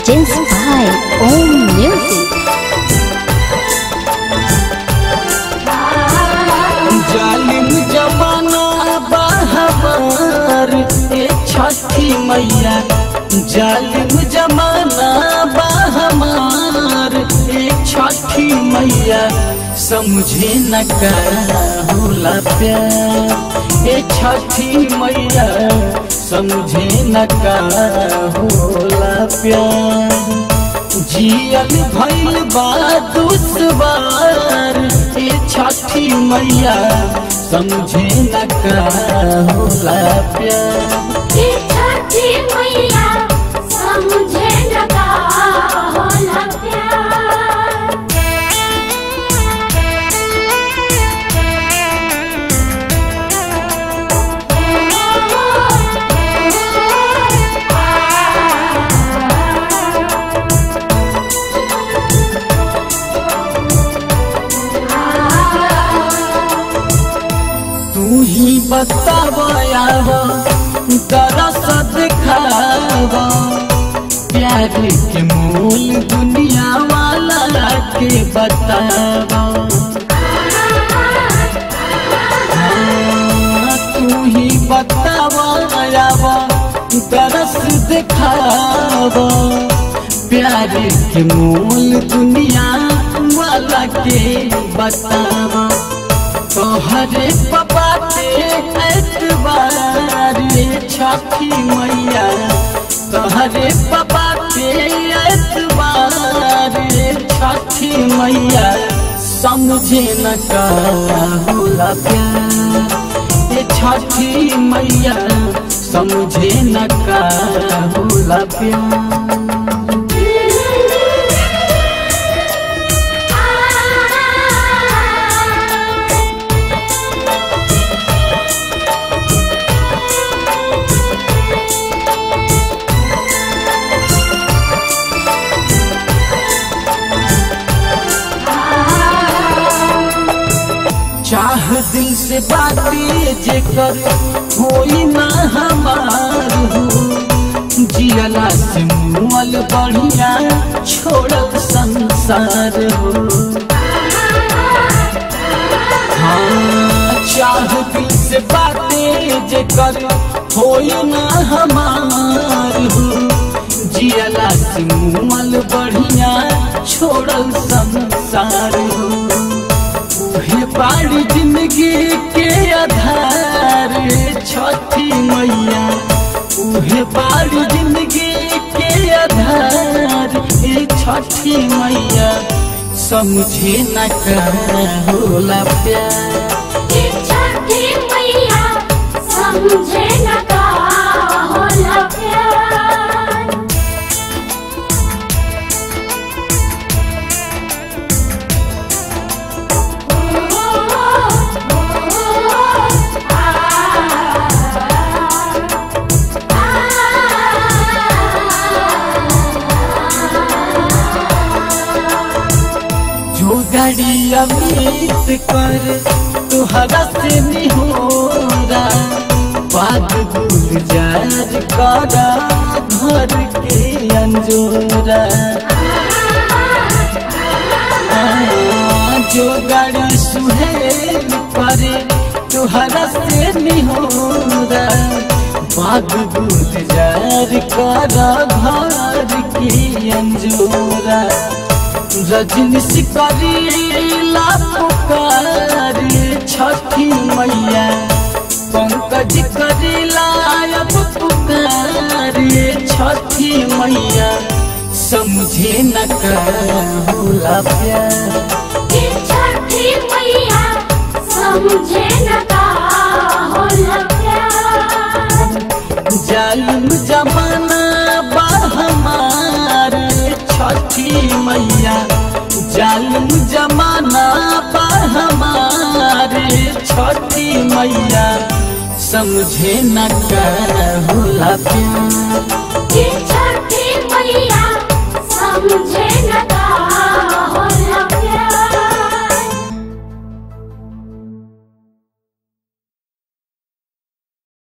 Presents by Om Music. जालिम जमाना बहबार ए छठी मैया जालिम जमाना बहमार ए छठी मैया समझे न का होला प्यार ए छठी मैया समझे न का होला प्यार जियल भइल बा दुश्वार ए छठी मैया समझे न का होला प्यार ये छठी मैया समझे लगा होला प्यार तू ही बतावया दरस दिखावा प्यार के मूल दुनिया वाला के बतावा हाँ, तू ही बतावा दरस दिखावा प्यार के मूल दुनिया वाला के बतावा तोहरे पापा के एतबार रे छठी मैया तोहरे पापा के एतबार रे छठी मैया समझे न का होला प्यार ये छठी मैया समझे न का होला प्यार चाह दिल से बातें जेकर होई ना हमार हो जियला से मुअल बढ़िया छोड़ल संसार हो हाँ चाह दिल से बातें जेकर होई ना हमार हो जियला से मुअल बढ़िया छोड़ल संसार हो हे बाड़ी जिंदगी के आधार छठी मैया उहे बाड़ी जिंदगी के आधार ए छठी मैया समझे न का होला प्यार ये छठी मैया समझे लगा होला प्यार जो गाड़ी अमित कर तुहरा से निहोरा बाग गुलजार करा घर के अंजोरा जो गाड़ी सुहेल करे तुहरा से निहोरा बाग गुलजार करा घर के अंजोरा रजनी करीला पुकार छठी मैया पंकज करीला अब पुकार छठी मैया समझे न का होला प्यार ये छठी मैया समझे लगा होला प्यार जालिम जमाना बा हमार छठी मैया जालिम जमाना बा हमार छठी मैया समझे न का होला प्यार ये छठी मैया समझे लगा